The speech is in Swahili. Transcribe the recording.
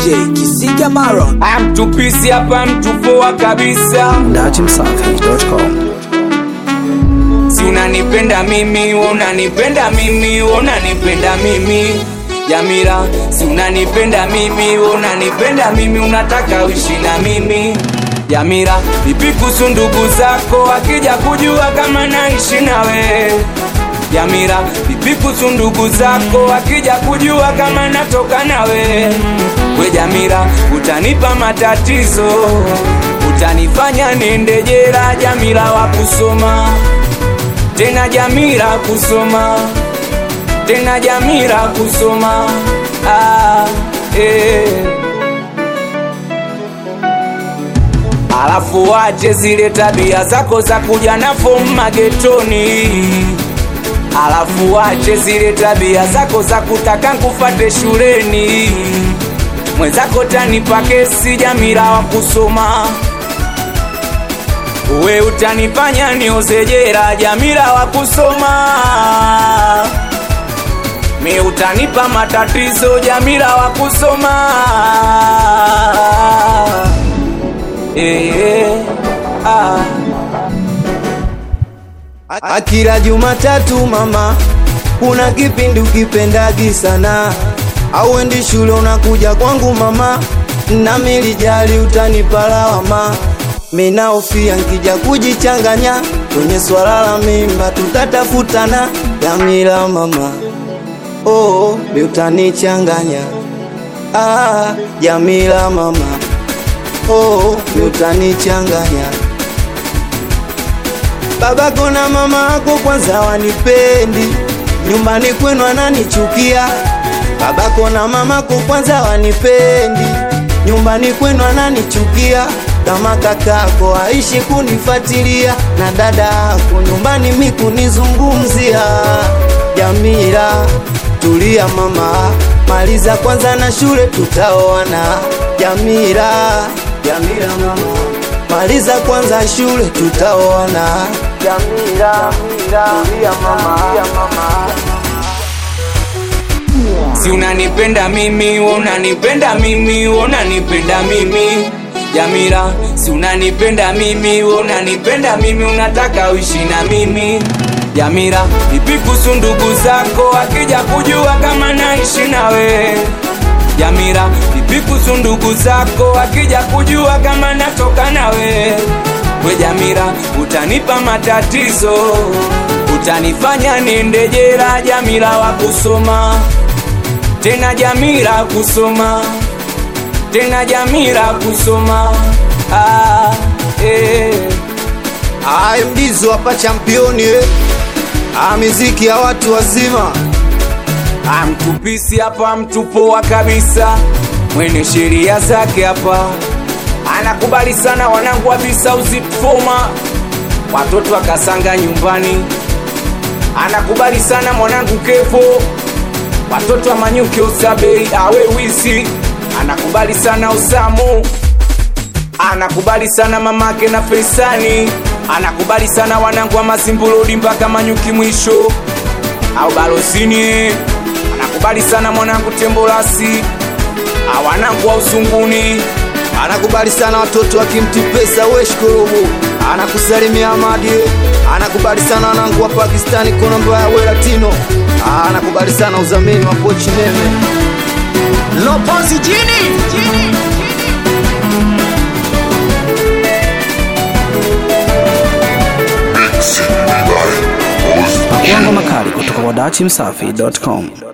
DJ Kisiga Maron amtupisi hapa mtupoa kabisa dachimsafi.com si unanipenda mimi we unanipenda mimi we unanipenda mimi jamila si unanipenda mimi we unanipenda mimi unataka uishi na mimi jamila vipi kuhusu ndugu zako akija kujua kama naishi nawe jamila vipi kuhusu ndugu zako akija kujua kama natoka nawe we jamila utanipa matatizo utanifanya niende jela jamila wa kusoma tena Jamila kusoma tena Jamila kusoma ah, eh. Alafu wache zile tabia zako za kuja na fomu magetoni, alafu wache zile tabia zako za kutaka nkufate shuleni. Mwenzako tanipa kesi Jamila wa kusoma we utanifanya nioze jela Jamila wa kusoma mi utanipa matatizo Jamila wa kusoma eh, ah. Akila Jumatatu mama, kuna kipindi ukipendagi sana, auendi shule unakuja kwangu mama, nami lijali utanipa lawama. Minaofia nkija kujichanganya kwenye swala la mimba, tutatafutana Jamila mama, oh, mi utanichanganya ah, Jamila mama, oh, mi utanichanganya babako na mama ako kwanza wanipendi, nyumbani kwenu ananichukia. Babako na mamako kwanza wanipendi, nyumbani kwenu ananichukia. Kama kakako aishi kunifatilia na dada yako nyumbani mi kunizungumzia. Jamila, tulia mama, maliza kwanza na shule tutaoana. Jamila, Jamila mama maliza kwanza shule tutaoana. Jamila, tulia mama, mama. si unanipenda mimi we unanipenda mimi we unanipenda mimi Jamila si unanipenda mimi we unanipenda mimi unataka uishi na mimi Jamila vipi kuhusu ndugu zako akija kujua kama naishi nawe Jamila vipi kuhusu ndugu zako akija kujua kama natoka nawe we Jamila utanipa matatizo utanifanya niende jela Jamila wa kusoma tena Jamila kusoma tena Jamila kusoma ah, eh. Ai mdizo hapa championi eh. Ah, miziki ya watu wazima amtupisi hapa mtupoa kabisa mwenye sheria zake hapa anakubali sana wanangu wa bisauzitfoma watoto akasanga nyumbani anakubali sana mwanangu kepo watoto wa manyuke usabei awe wisi anakubali sana usamu anakubali sana mamake na feisani anakubali sana wanangu wa mazimbulodi mpaka manyuki mwisho au balosini anakubali sana mwanangu tembolasi awanangu wa usunguni anakubali sana watoto akimti pesa weshkorobo anakusalimia Amadi anakubali sana wanangu wa Pakistani konombo ya welatino anakubali sana uzamini wa pochi nene Lopozi jini Makuango makali kutoka kwa dachimsafi.com